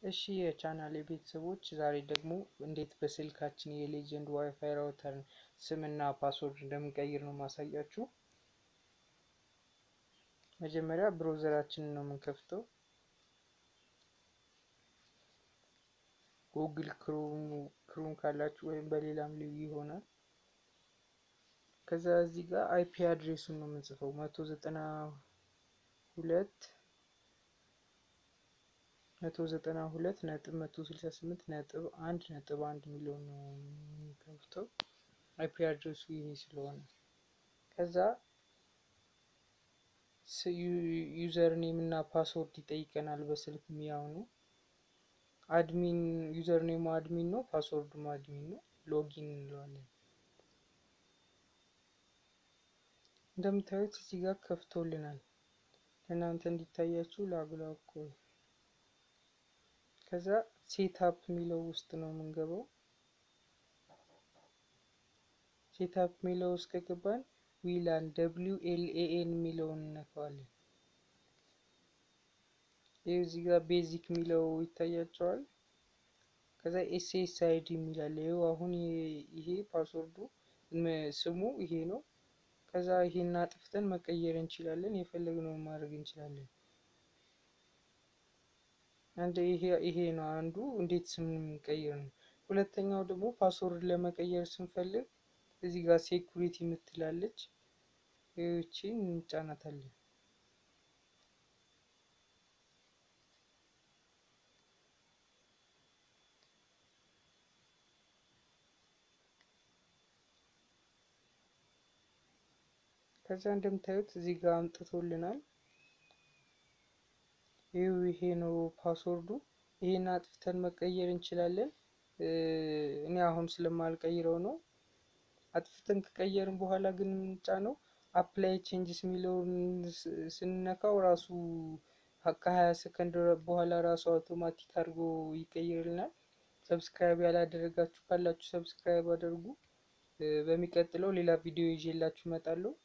እሺ የቻናሌ ቤተሰቦች ዛሬ ደግሞ እንዴት በስልካችን የሌጀንድ ዋይፋይ ራውተርን ስምና ፓስወርድ እንደምንቀይር ነው ማሳያችሁ። መጀመሪያ ብሮዘራችንን ነው የምንከፍተው። ጉግል ክሩም ካላችሁ ወይም በሌላም ልዩ ይሆናል። ከዛ እዚህ ጋር አይፒ አድሬሱን ነው የምንጽፈው መቶ ዘጠና ሁለት መቶ ዘጠና ሁለት ነጥብ መቶ ስልሳ ስምንት ነጥብ አንድ ነጥብ አንድ ሚሊዮን ነው የሚከፍተው አይፒ አድሬሱ ይሄ ስለሆነ ከዛ ዩዘር ኔም እና ፓስወርድ ይጠይቀናል። በስልክ ሚያው ነው። አድሚን ዩዘር ኔሙ አድሚን ነው፣ ፓስወርዱም አድሚን ነው። ሎጊን እንለዋለን። እንደምታዩት እዚህ ጋር ከፍቶልናል። ለእናንተ እንዲታያችሁ ላጉላኮ ከዛ ሴታፕ የሚለው ውስጥ ነው የምንገባው። ሴታፕ የሚለው ውስጥ ከገባን ዊላን ደብሊው ኤል ኤ ኤን የሚለውን እነካዋለን። ይህ እዚህ ጋር ቤዚክ የሚለው ይታያቸዋል። ከዛ ኤስ ኤስ አይዲ የሚላለ ይኸው አሁን ይሄ ፓስወርዱ ስሙ ይሄ ነው። ከዛ ይሄን አጥፍተን መቀየር እንችላለን። የፈለግነውን ማድረግ እንችላለን። አንድ ይሄ ይሄ ነው አንዱ እንዴት ስም ቀይር ነው። ሁለተኛው ደግሞ ፓስወርድ ለመቀየር ስንፈልግ እዚህ ጋር ሴኩሪቲ የምትላለች ይህቺን እንጫናታለን። ከዛ እንደምታዩት እዚህ ጋር አምጥቶልናል። ይህ ይሄ ነው ፓስወርዱ። ይሄን አጥፍተን መቀየር እንችላለን። እኔ አሁን ስለማልቀይረው ነው። አጥፍተን ከቀየርን በኋላ ግን የምንጫነው አፕላይ ቼንጅስ የሚለውን ስንነካው ራሱ ከሀያ ሰከንድ በኋላ ራሱ አውቶማቲክ አድርጎ ይቀይርልናል። ሰብስክራይብ ያላደረጋችሁ ካላችሁ ሰብስክራይብ አድርጉ። በሚቀጥለው ሌላ ቪዲዮ ይዤላችሁ እመጣለሁ።